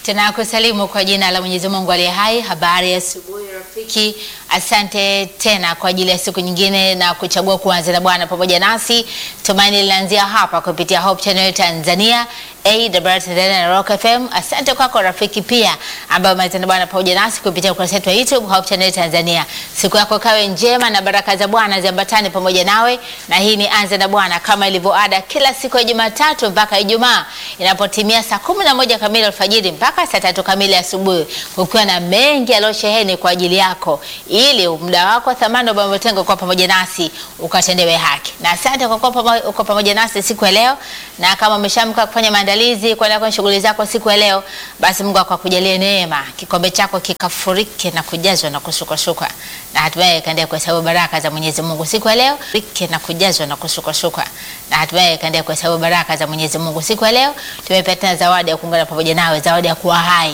Tunakusalimu kwa jina la Mwenyezi Mungu aliye hai. Habari ya asubuhi rafiki, asante tena kwa ajili ya siku nyingine na kuchagua kuanza na Bwana pamoja nasi. Tumaini linaanzia hapa kupitia Hope Channel Tanzania, AWR Tanzania na Rock FM. Asante kwako rafiki pia ambaye umeanza na Bwana pamoja nasi kupitia ukurasa wetu wa YouTube Hope Channel Tanzania. Siku yako kawe njema na baraka za Bwana ziambatane pamoja nawe, na hii ni anza na Bwana kama ilivyo ada kila siku ya Jumatatu mpaka Ijumaa inapotimia saa kumi na moja kamili alfajiri mpaka saa tatu kamili asubuhi, ukiwa na mengi yaliyosheheni kwa ajili yako, ili muda wako wa thamani ambao umetenga kwa pamoja nasi ukatendewe haki. Na asante kwa kuwa pamo- uko pamoja nasi siku ya leo, na kama umeshamka kufanya maandalizi kwenda kwenye shughuli zako siku ya leo, basi Mungu akakujalie neema, kikombe chako kikafurike na kujazwa na kusukasukwa, na hatimaye kaendelea kuhesabu baraka za Mwenyezi Mungu siku ya leo, rike na kujazwa na kusukasukwa, na hatimaye kaendelea kuhesabu baraka za Mwenyezi Mungu siku ya leo. Tumepewa tena zawadi ya kuungana pamoja nawe, zawadi ya kuwa hai